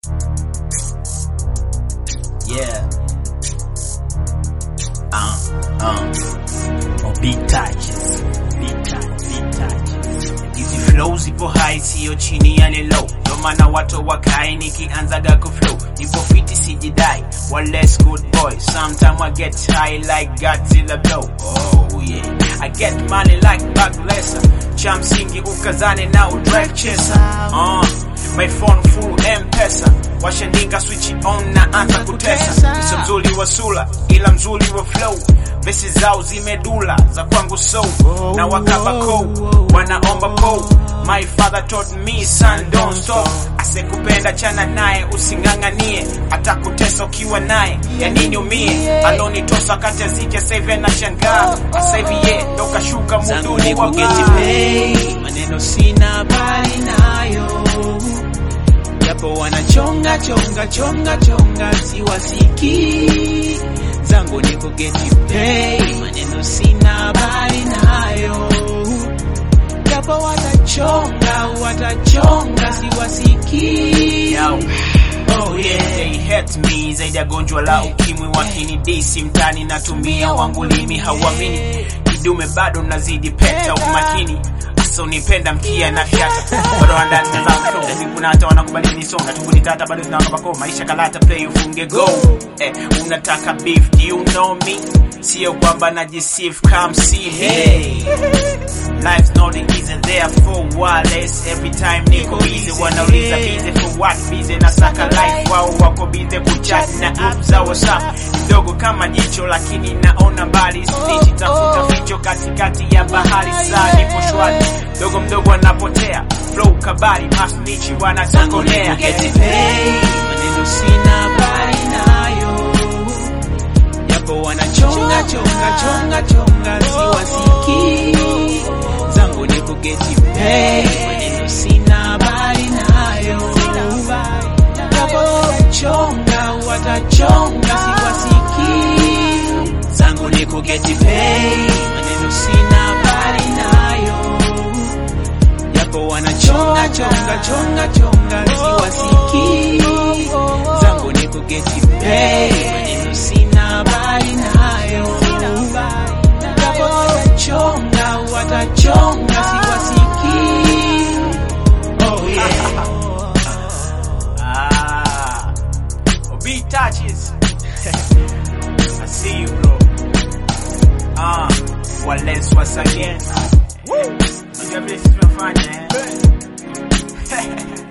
Yeah. Uh, um. Oh, big touches. Big touch, big touches. Hizi flow zipo high, sio chini ya low. Ndo maana watu wakae nikianzaga kuflow. Nipo fiti sijidai, one less good boy. Sometimes I get high like Godzilla blow. Oh yeah. I get money like Baglessa. Cha msingi ukazane na udrive chaser. Uh, my phone full M-Pesa. Washandinga switch on na anza kutesa. Sio mzuri wa sura ila mzuri wa flow. Vesi zao zimedula za kwangu so na wakaba ko wanaomba po. My father taught me son don't stop. Asekupenda chana naye using'ang'anie, atakutesa ukiwa naye ya nini umie. Alonitosa kati ya zike sasa hivi anashangaa, sasa hivi ye ndo kashuka zangu ni muduni wa kugeti baa. pay, maneno sina habari nayo, japo wanachonga chonga chonga chonga, siwasikii. Zangu ni kugeti pay, maneno sina habari nayo, japo watachonga watachonga, siwasikii. Yo. Oh yeah, they hate me zaidi ya gonjwa la ukimwi wakinidisi mtani natumia wangu limi hauamini kidume bado nazidi peta umakini asa unipenda mkia na fyata bado andani tazama kuna hata wanakubali nisonga tunguni tata bado zinawaka bako maisha kalata play ufunge go eh, unataka beef do you know me sio kwamba najisif come see me Life's not easy, therefore wireless Every time niko busy, wanauliza busy for what busy na saka life wao wako busy kuchat na app za WhatsApp ndogo kama jicho lakini naona mbali snitch tafuta ficho katikati ya bahari saa nipo shwari dogo mdogo anapotea flow kabari masnichi wanasokolea Get pay, maneno sina habari nayo, japo wanachonga chonga chonga chonga, siwasikii. Zangu ni kugeti pay, maneno sina habari nayo, japo watachonga watachonga, siwasikii. Zangu ni kugeti pay, maneno sina habari nayo japo wanachonga chonga chonga chonga siwasikii zangu ni kugeti pay maneno sina habari nayo japo watachonga watachonga siwasikii oh yeah Ah, oh, beat touches. I see you, bro. Ah, well, let's once again. Unajua vile sisi tunafanya eh?